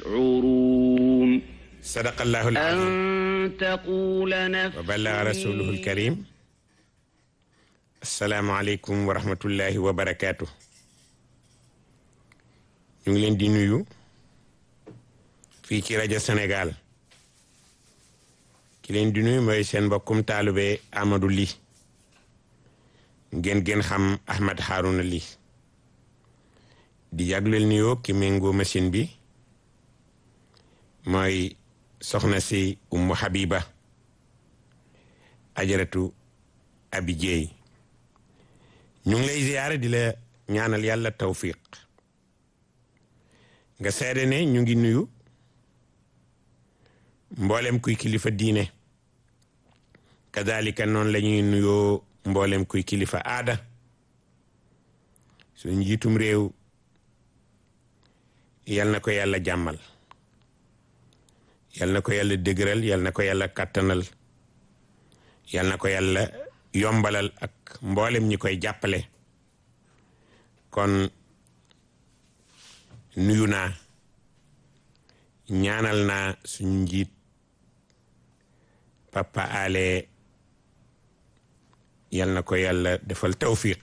تشعرون sadaqa allahu alazim أن تقول نفس wa ballaga rasuluhu alkarim assalaamu aleykum wa rahmatullahi wa barakaatu ñu ngi leen di nuyu fii ci rajo Sénégal ki leen di nuyu mooy seen mbokkum taalube Amadou Ly ngeen gën xam Ahmed Harouna Ly di jagleel nuyoo ki méngoo machine bi mooy soxna si Ummu Habiba ajaratu abi jeey ñu ngi lay ziyaare di la ñaanal yàlla tawfiq nga seede ne ñu ngi nuyu mboolem kuy kilifa diine kadalika noonu la ñuy nuyoo mboolem kuy kilifa aada suñu njiitum réew yal na ko yàlla jàmmal yal na ko yàlla dëgëral yal na ko yàlla kàttanal yal na ko yàlla yombalal ak mboolem ñi koy jàppale kon nuyu naa ñaanal naa suñu njiit papa ale yal na ko yàlla defal tawfiq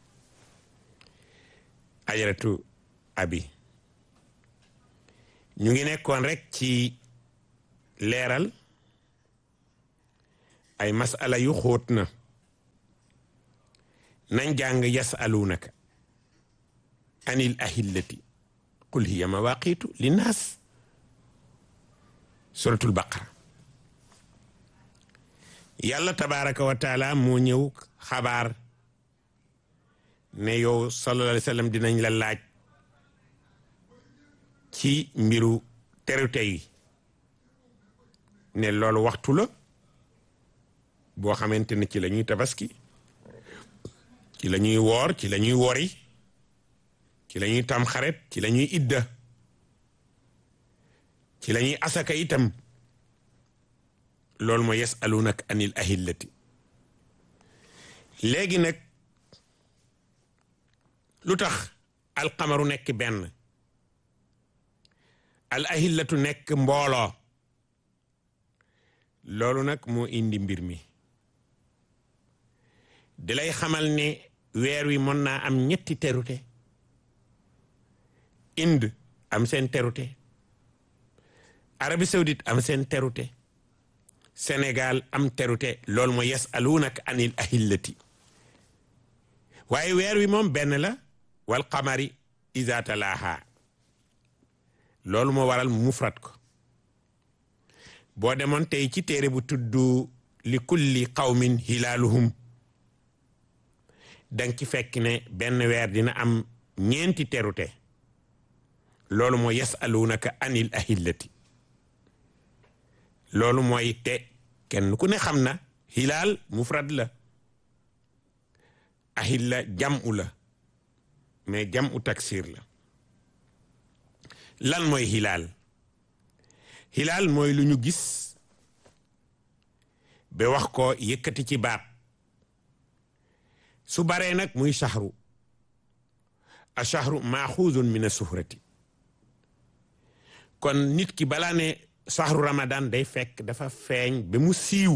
ajaratu abi ñu ngi nekkoon rek ci leeral ay masala yu xóot na nañ jàng yasalunaka anil ahillati qul hiya mawaqitu linnaas suratul baqara yàlla tabaraka wa taala moo ñëw xabaar ne yow sallallahu alayhi wa sallam dinañ la laaj ci mbiru terute yi ne loolu waxtu la boo xamante ne ci la ñuy tabaski ci la ñuy woor ci la ñuy wori ci la ñuy tam xaret ci la ñuy idda ci la ñuy asaka itam loolu mooy yasalunak anil ahillati léegi nag lu tax alxamaru nekk benn al ahillatu nekk mbooloo loolu nag moo indi mbir mi di lay xamal ne weer wi mën naa am ñetti terute Inde am seen terute Arabie Saoudite am seen terute Sénégal am terute loolu mooy yasaluunaka anil ahillati waaye weer wi moom benn la wal qamari iza talaaha loolu moo waral mufrat ko boo demoon tey ci téere bu tudd li kulli qawmin hilaaluhum danga ci fekk ne benn weer dina am ñeenti terute loolu mooy yasalunaka anil ahillati loolu mooy te kenn ku ne xam na hilaal mufrad la ahilla jam'u la mais jam'u taksir la lan mooy hilaal hilaal mooy lu ñu gis ba wax ko yëkkati ci baat su baree nag muy shahru a shahru maaxuuzun min asuhrati kon nit ki balaa ne shahru ramadan day fekk dafa feeñ ba mu siiw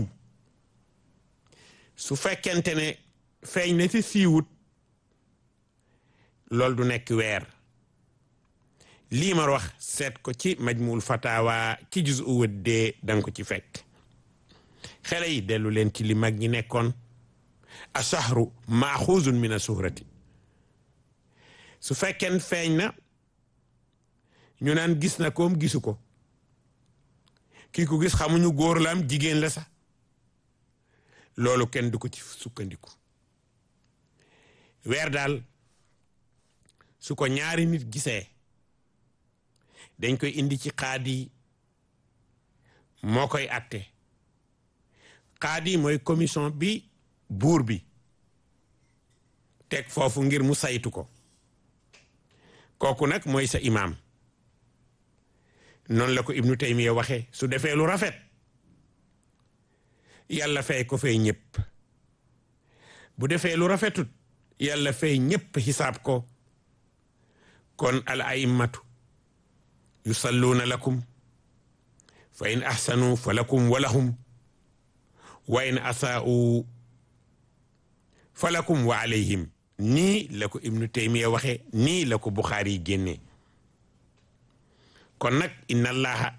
su fekkente ne feeñ na ci siiwut loolu du nekk weer lii ma wax seet ko ci majmuul fatawa ci juz u wëddee danga ko ci fekk xale yi dellu leen ci li mag ñi nekkoon a shahru maaxuuzun min asuhrati su fekkeen feeñ na ñu naan gis na koom gisu ko kii ko gis xamuñu góor la am jigéen la sax loolu kenn du ko ci sukkandiku weer daal su ko ñaari nit gisee dañ koy indi ci xaadi moo koy atte xaadi mooy commission bi buur bi teg foofu ngir mu saytu ko kooku nag mooy sa imaam noonu la ko ibnu taymiya waxe su defee lu rafet yàlla fay ko fay ñëpp bu defee lu rafetut yàlla fay ñëpp xisaab ko kon al a'immatu yusalluuna lakum fa in ahsanu fa lakum wa lahum wa in asaa'u fa lakum wa alayhim nii la ko ibnu taymiya waxe nii la ko buxaari yi génne kon nag inna allaha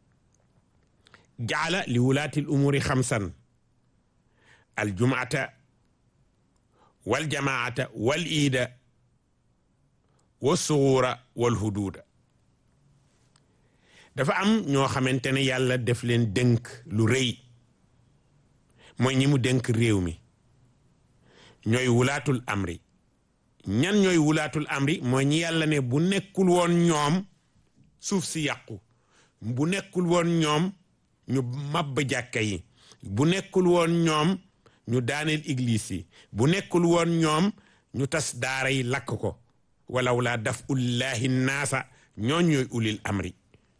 jaala li wulaati l umuuri xamsan aljumata waljamaata wal iida wasuura wal huduuda dafa am ñoo xamante ne yàlla def leen dënk lu rëy mooy ñi mu dënk réew mi ñooy wulaatul amri ñan ñooy wulaatul amri mooy ñi yàlla ne bu nekkul woon ñoom suuf si yàqu bu nekkul woon ñoom ñu mabb jàkka yi bu nekkul woon ñoom ñu daaneel église yi bu nekkul woon ñoom ñu tas daara yi lakk ko walaw laa daf ullahi naasa ñooñ ñooy ulil amri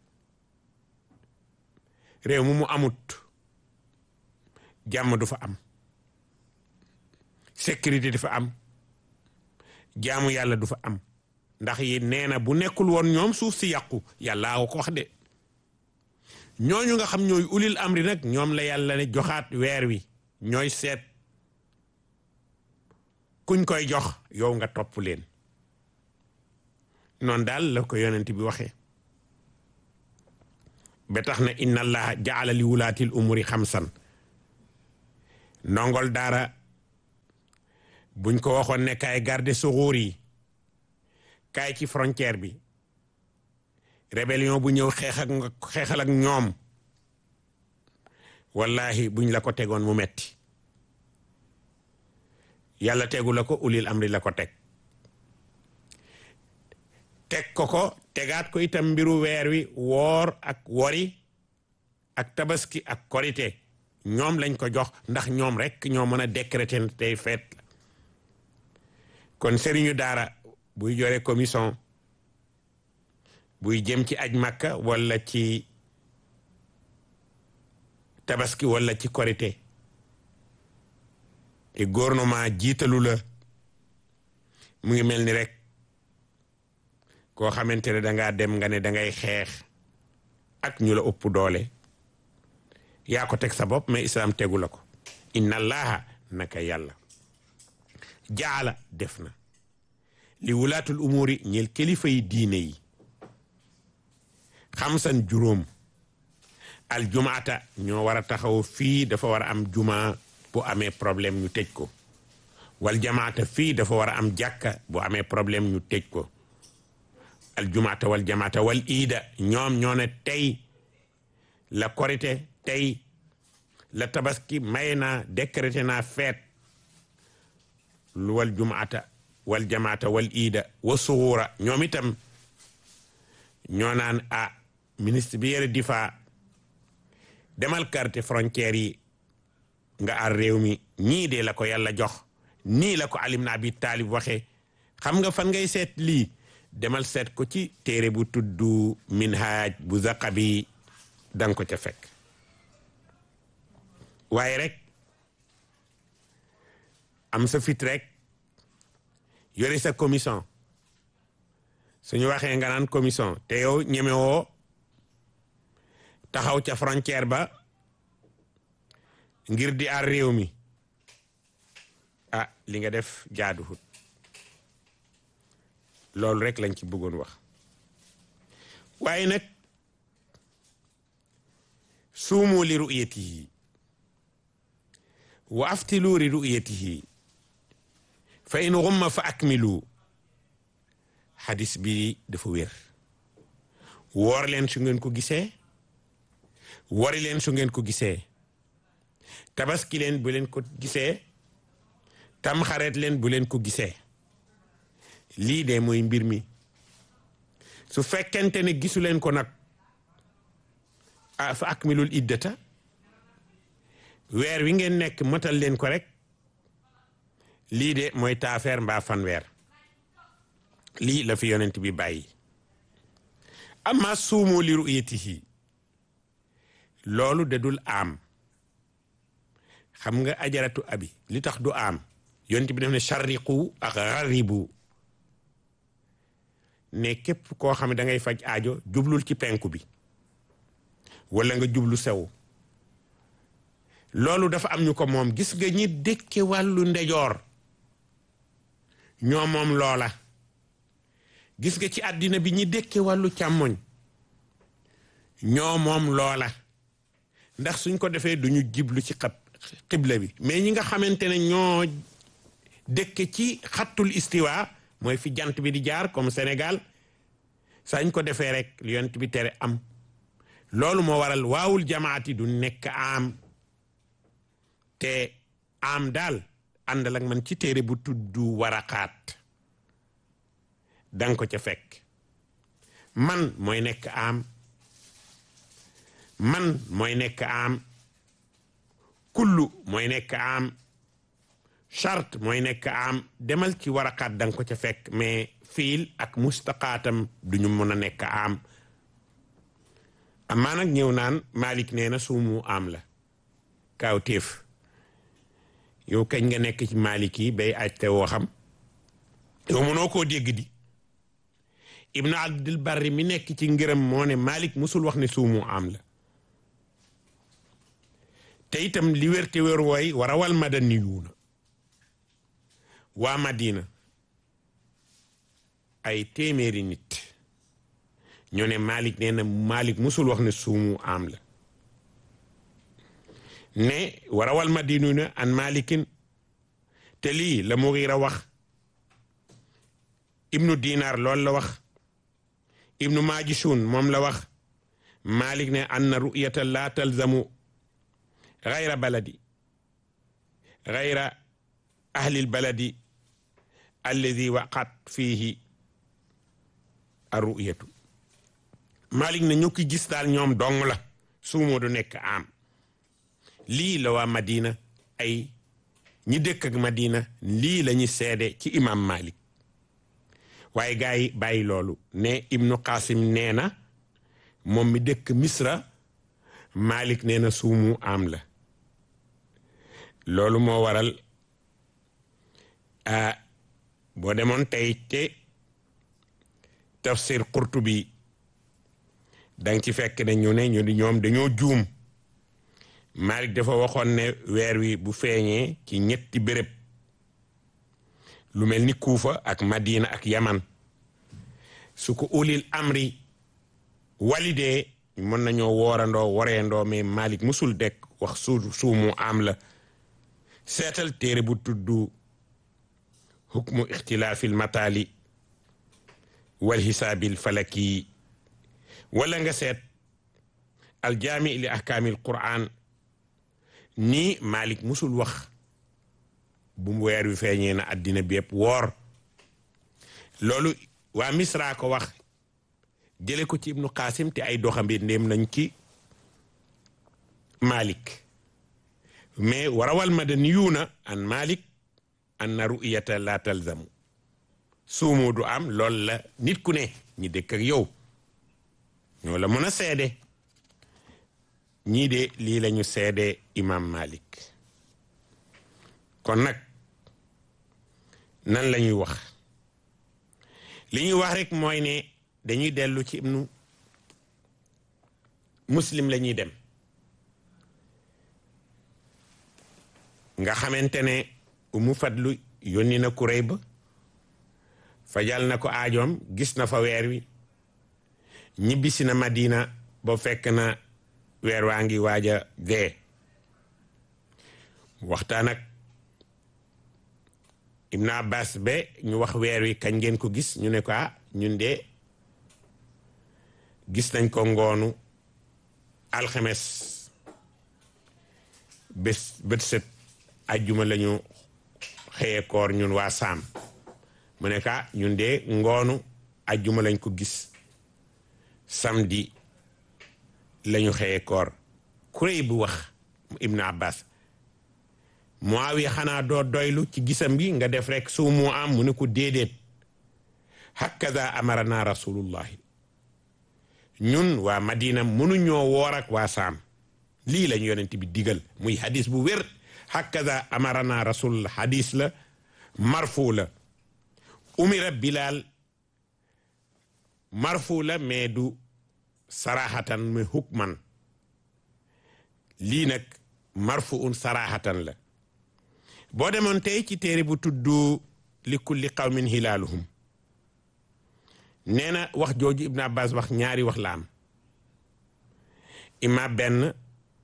réew mu mu amut jàmm du fa am sécurité du fa am jaamu yàlla du fa am ndax yi nee na bu nekkul woon ñoom suuf si yàqu yàllaa ko wax de ñooñu nga xam ñooy ulil amri nag ñoom la yàlla ne joxaat weer wi ñooy seet kuñ koy jox yow nga topp leen noonu daal la ko yonent bi waxee ba tax na inna allaha jaala li wulaatil umuri xamsan ndongol daara buñ ko waxoon ne kaay garde suxuur yi kaay ci frontière bi rébellion bu ñëw xeex ak xeexal ak ñoom wallahi buñ la ko tegoon mu metti yàlla tegu la ko ulil amri la ko teg teg ko ko tegaat ko itam mbiru weer wi woor ak wori ak tabaski ak korite ñoom lañ ko jox ndax ñoom rek ñoo mën a décréter tey feet kon sëriñu daara buy jore commission buy jëm ci aj makka wala ci tabaski wala ci korite te gouvernement jiitalu la mu ngi mel ni rek koo xamante ne dangaa dem nga ne dangay xeex ak ñu la ëpp doole yaa ko teg sa bopp mais islam tegu la ko inna allaha naka yàlla jaala def na li wulaatul umuri ñel kilifa yi diine yi xamsan juróom al jumaata ñoo war a taxaw fii dafa war a am juma bu amee problème ñu tëj ko wal jamaata fii dafa war a am jàkka bu amee problème ñu tëj ko al jumaata wal jamaata wal iida ñoom ñoo ne tey la korite tey la tabaski may naa décrété naa feet lu wal jumaata wal jamaata wal iida wa suxuura ñoom itam ñoo naan a ministre bi yore difa demal carte frontière yi nga ar réew mi ñii de la ko yàlla jox nii la ko alim na abi taalib waxe xam nga fan ngay seet lii demal seet ko ci téere bu tudd minhaaj bu zaqabi danga ko ca fekk waaye rek am sa fit rek yore sa commission suñu waxee nga naan commission te yow ñemewoo taxaw ca frontière ba ngir di aar réew mi ah li nga def jaaduwut loolu rek lañ ci bëggoon wax waaye nag suumu li ru'yatihi wa aftilu li ru'yatihi fa in ghumma fa akmilu xadis bi dafa wér woor leen su ngeen ko gisee wori leen su ngeen ko gisee tabaski leen bu leen ko gisee tamxareet leen bu leen ko gisee lii de mooy mbir mi su fekkente ne gisu leen ko nag ah fa akmilul iddata weer wi ngeen nekk matal leen ko rek lii de mooy taafeer mbaa fanweer lii la fi yonent bi bàyyi amma suumu li ru'yatihi loolu de dul am xam nga ajaratu abi li tax du am yonent bi def ne sharriqu ak gharribu ne képp koo xam ne da ngay faj aajo jublul ci penku bi wala nga jublu sew loolu dafa am ñu ko moom gis nga ñi dëkke wàllu ndejoor ñoo moom loola gis nga ci àddina bi ñi dëkke wàllu càmmoñ ñoo moom loola ndax suñ ko defee duñu jiblu ci xab xibla bi mais ñi nga xamante ne ñoo dëkke ci xattul istiwa mooy fi jant bi di jaar comme Sénégal sañ ko defee rek yonent bi tere am loolu moo waral waawul jamaati du nekk am te am daal àndal ak man ci téere bu tudd waraqaat danga ko ca fekk man mooy nekk am man mooy nekk am kullu mooy nekk am charte mooy nekk am demal ci waraqaat danga ko ca fekk mais fiil ak mustaqaatam duñu mën a nekk am amaa nag ñëw naan Malik nee na suumu am la kaaw téef yow kañ nga nekk ci Malik yi bay aj te woo xam yow mënoo koo dégg di Ibnu Abdul Barri mi nekk ci ngërëm moo ne Malik musul wax ne suumu am la te itam li wér te wér wooy war a wal madaniyuuna waa Madina ay téeméeri nit ñoo ne Malik nee na Malik musul wax ne suumu am la ne warawal madinuna an malikin te lii la Mughira wax ibnu dinar loolu la wax ibnu majishun moom la wax Malik ne anna ru'yata la talzamu gayra baladi gayra ahlil baladi alladi waqat fihi arru'yatu Malik ne ñu ki gis daal ñoom dong la suumoo du nekk am lii la waa Madina ay ñi dëkk ak Madina lii la ñu seede ci imam Malik waaye gars yi bàyyi loolu ne Ibnu Qasim nee na moom mi dëkk Misra Malik nee na suumu am la loolu moo waral ah boo demoon tey te tafsir Qurtubi danga ci fekk ne ñu ne ñu di ñoom dañoo juum Malik dafa waxoon ne weer wi bu feeñee ci ñetti béréb lu mel ni Kuufa ak Madina ak Yaman su ko ulil amri walidee mën nañoo woorandoo woreendoo mais Malik musul dekk wax su suumu am la seetal téere bu tudd hukmu ixtilaafil mataali wal xisaabil falaki wala nga seet aljaami li ahkaamil quraan nii Malik musul wax bu mu weer wi feeñee na àddina bi yëpp woor loolu waa Misra ko wax jële ko ci ibnu Qasim te ay doxambi ndéem nañ ci Malik mais warawal madaniyuuna an Malik anna ru'yata la talzamu suumu du am loolu la nit ku ne ñi dëkk ak yow ñoo la mën a seede ñii de lii lañu seede imam Malik kon nag nan la ñuy wax li ñuy wax rek mooy ne dañuy dellu ci ibnu muslim la ñuy dem nga xamante ne umu fadlu yónni na kuréy ba fajal na ko aajoom gis na fa weer wi ñibbisi na Madina ba fekk na weer waa ngi waaja dee waxtaan ak Ibn Abbas ba ñu wax weer wi kañ ngeen ko gis ñu ne ko ah ñun de gis nañ ko ngoonu alxemes bés bët set ajjuma lañu xëyee koor ñun waa saam mu ne ka ñun de ngoonu ajjuma lañ ko gis samedi lañu xëyee koor kuréy bu wax Ibn Abbas Muawiya xanaa doo doylu ci gisam gi nga def rek su mu am mu ne ko déedéet hakaza amarana rasulullahi ñun waa Madina mënuñoo woor ak waa Saam lii lañ yonent bi digal muy hadis bu wér hakaza amarana rasul hadis la marfu la umira Bilal marfu la mais du sarahatan mais hukman lii nag marfu un sarahatan la boo demoon tey ci téere bu tudd li kulli qawmin hilaaluhum nee na wax jooju Ibn Abbas wax ñaari wax la am ima benn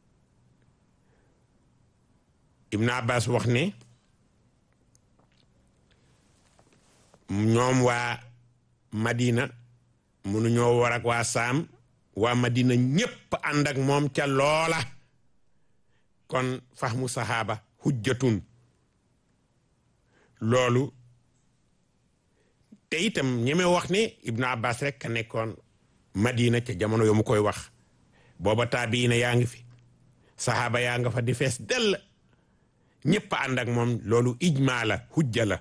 Ibn Abbas wax ne ñoom waa Madina mënuñoo war ak waa Saam waa Madina ñépp ànd ak moom ca loola kon fahmu sahaaba hujjatun loolu te itam ñeme wax ne Ibn Abbas rek ka nekkoon Madina ca jamono yo mu koy wax booba taabiina yaa ngi fi sahaaba yaa nga fa di fees dell ñépp ànd ak moom loolu ijmaa la hujja la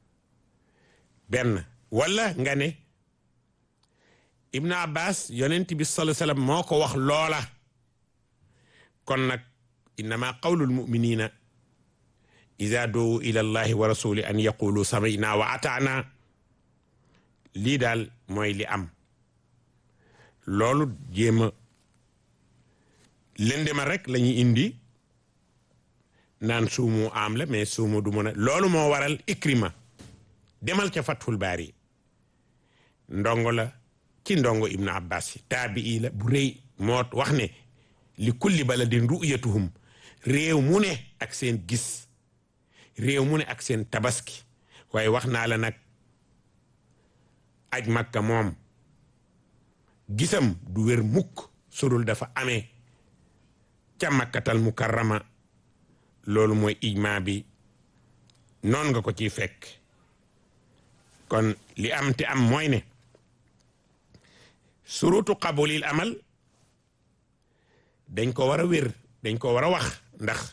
benn wala nga ne Ibn Abbas yonent bi sallallahu alayhi wasallam moo ko wax loola kon nag innama qawlul muminina ida doowu ila allahi wa rasuli an yaqulu samina wa ataana lii daal mooy li am loolu jéema lëndema rek la ñuy indi naan suumu am la mais suumu du mën a loolu moo waral ikrima demal ca fathul baari ndongo la ci ndongo ibnu abbas yi taabii la bu rëy moo wax ne li kulli baladin ru'yatuhum réew mu ne ak seen gis réew mu ne ak seen tabaski waaye wax naa la nag aj makka moom gisam du wér mukk surul dafa amee ca makkatal mukarrama loolu mooy ijma bi noon nga ko ciy fekk kon li am te am mooy ne surutu qabulil amal dañ ko war a wér dañ ko war a wax ndax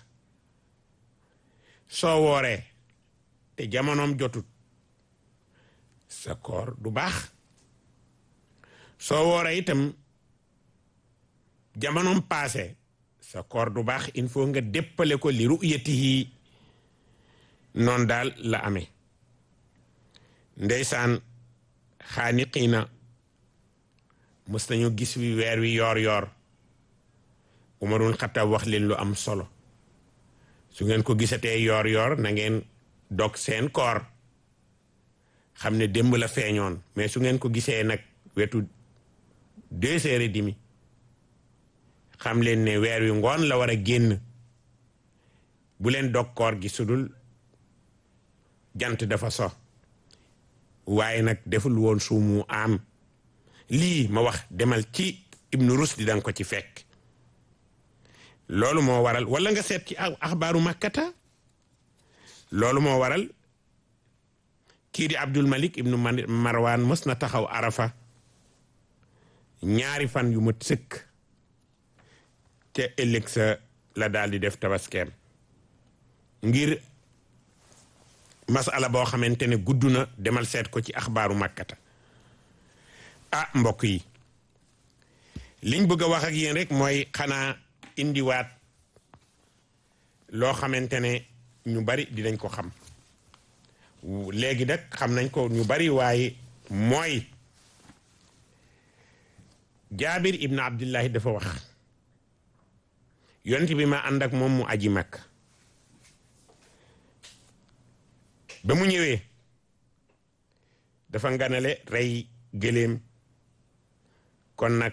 soo wooree te jamonoom jotut sa koor du baax soo wooree itam jamonoom paase sa koor du baax il faut nga déppale ko li ru'yatihi noon daal la amee ndeysaan xaaniqiina mës nañu gis wi weer wi yoor yoor umarul xattaab wax leen lu am solo su ngeen ko gisatee yoor yoor na ngeen dog seen koor xam ne démb la feeñoon mais su ngeen ko gisee nag wetu deux heures et demi xam leen ne weer wi ngoon la war a génn bu leen dog koor gi sudul jant dafa so waaye nag deful woon suumu am lii ma wax demal ci ibnu rusdi danga ko ci fekk loolu moo waral wala nga seet ci axbaaru makkata loolu moo waral kii di abdul malik ibnu marwan mës na taxaw arafa ñaari fan yu mat sëkk te ëllëg sa la daal di def tabaskeem ngir masala boo xamante ne gudd na demal seet ko ci axbaaru makkata ah mbokk yi liñ bëgg a wax ak yéen rek mooy xanaa indiwaat loo xamante ne ñu bari dinañ ko xam léegi nag xam nañ ko ñu bari waaye mooy jaabir ibn abdullahi dafa wax yonent bi ma ànd ak moom mu aji makk ba mu ñëwee dafa nganale rey gëléem kon nag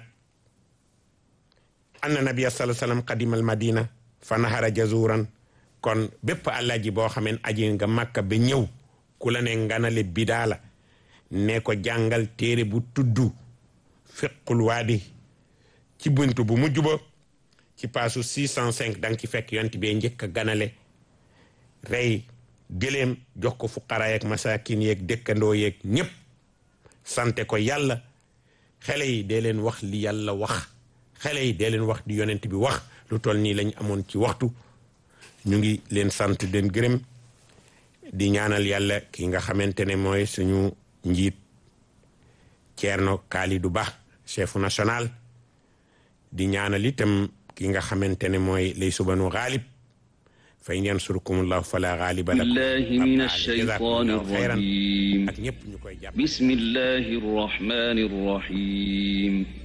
anna nabiya sallallahu alayhi wasallam qadimal madina fa nahara jazuran kon bépp àllaji boo xameen aji nga makka ba ñëw ku la ne nganale bidaa la ne ko jàngal téere bu tudd fiqul waadi ci buntu bu mujj ba ci paasu 605 danga ci fekk yont bee njëkk a ganale rey gëléem jox ko fuqara yeeg masakin yeeg dëkkandoo yeeg ñépp sante ko yàlla xale yi dee leen wax li yàlla wax xale yi dee leen wax di yonent bi wax lu toll nii lañ amoon ci waxtu ñu ngi leen sant den gërëm di ñaanal yàlla ki nga xamante ne mooy suñu njiit Thierno Kalidou Ba chef national di ñaanal itam ki nga xamante ne mooy lay subanu xaalib fa in yansurkumullahu fala ghaliba lakum بالله من Pape Alé, الشيطان jazakumullahu khayran الرجيم ak ñëpp ñu koy jàpp بسم الله الرحمن الرحيم